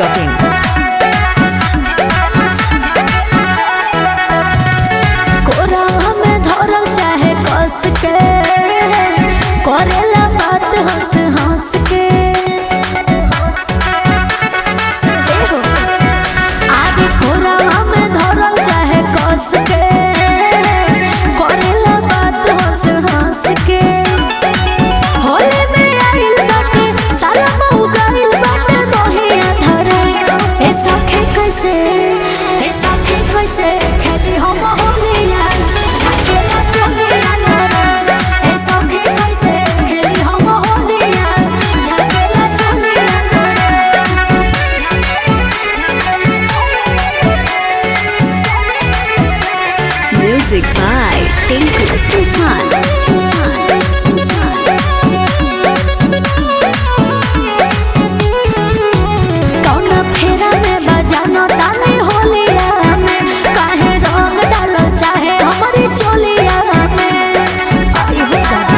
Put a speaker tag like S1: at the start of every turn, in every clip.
S1: biharmasti.in
S2: कोरा में धरल चाहे कस के करेला बात हंस हंस के एहो, आगे कोरा में धरल चाहे कस के करेला बात हंस हंस के होले में आइल बाटे सारा महु गाइल बाटे मोहिया धरे ए सखे कैसे ए सखे कैसे खेली हम होलिया छकेला चोलिया नरे ए सखे कैसे खेली हम होलिया छकेला चोलिया
S1: Music by Tinku Tufan.
S2: कौना फेरा में बजानो तानी होलिया में काहे रंग डालो चाहे हमारी चोलिया में आई हो दादा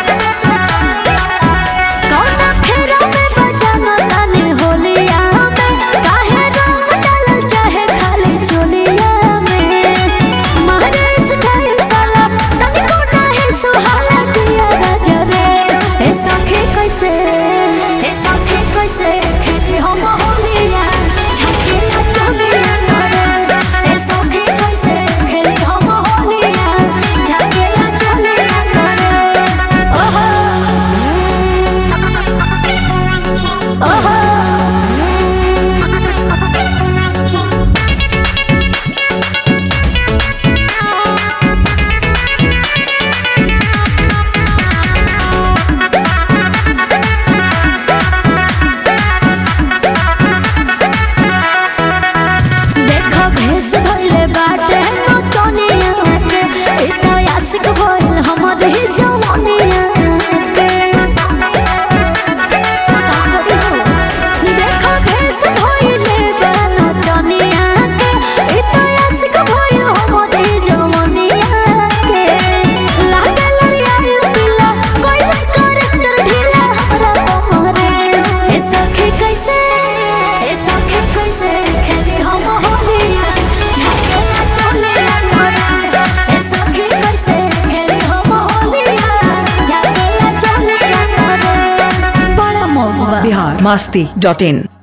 S2: कौना फेरा में बजानो तानी होलिया में काहे रंग डालो चाहे खाली चोलिया में मारे सिखाई साला तनी को नाही सुहाला जिया गजरे ए सखे कैसे ए सखे कैसे खेली हम होलिया छकेला चोलिया नरे ए सखे कैसे खेली हम होलिया छकेला चोलिया नरे ओहो ओहो देखो भेस धोइले बाटे नचनिया के ई तो आशिक भइल हमर ही जवानिया के देखो भेस धोइले बा नचनिया के ई तो आशिक भइल हमर ही जवानिया के लागल रियाई पिला कोइस करैक्टर ढीला हमरा हमरे ए सखी कैसे ए सखी कैसे खेली हम होलिया झकेला चोलिया नरे ए सखी कैसे खेली हम होलिया झकेला चोलिया नरे बड़ा मोह
S1: biharmasti.in